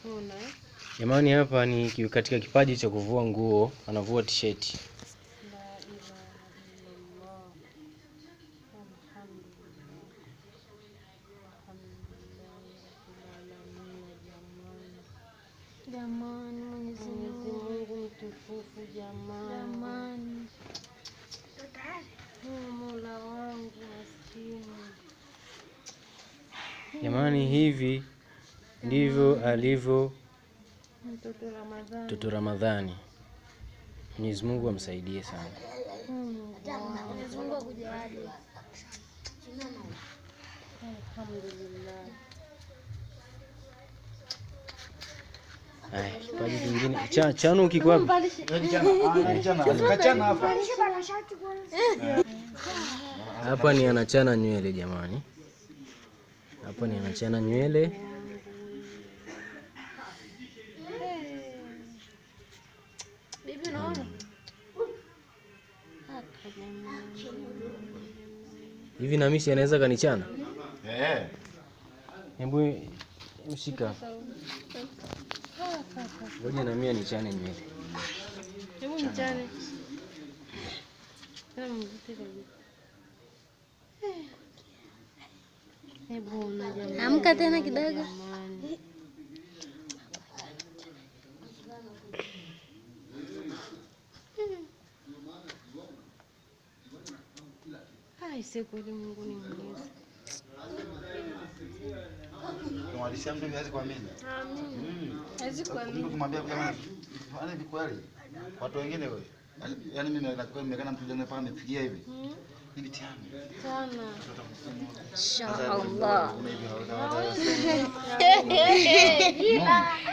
Unaona eh? Jamani, hapa ni ki- katika kipaji cha kuvua nguo, anavua tisheti. La ilaha illallah. Alhamdulillah. Alhamdulillah rabbil alamin jamani. Jamani, Mwenyezi Mwenyezi Mungu. Mungu mtukufu jamani. Jamani. Oh, Mola wangu maskini. Jamani, hivi ndivyo alivyo Mtoto Ramadhani. mtoto Ramadhani. Mwenyezi Mungu amsaidie sana. Oh, Mungu wangu. Mwenyezi Mungu akujalie. Alhamdulillah. Haya, kipaji kingine cha chanu kiko wapi? Hapa ni anachana nywele jamani, hapa ni anachana nywele. Bibi unaona? Haka jamani. Hivi Namisi anaweza kanichana? Eh. Hebu mshika, ngoja na mimi nichane nywele. Hebu mchane. Tena mvute kabisa. Hebu ona jamani. Amka tena kidogo. Jamani. Ai, si kweli Mungu ni mwenyezi. Kumwadisia mtu hawezi kuamini. Amin. Hawezi kuamini. Ukimwambia kama fanya hivi kweli. Watu wengine wewe. Yaani mimi nakuwa nimekana mtu jana pale amefikia hivi. Hmm? Ni mtihani. Sana. Inshallah. Una hivi hawezi.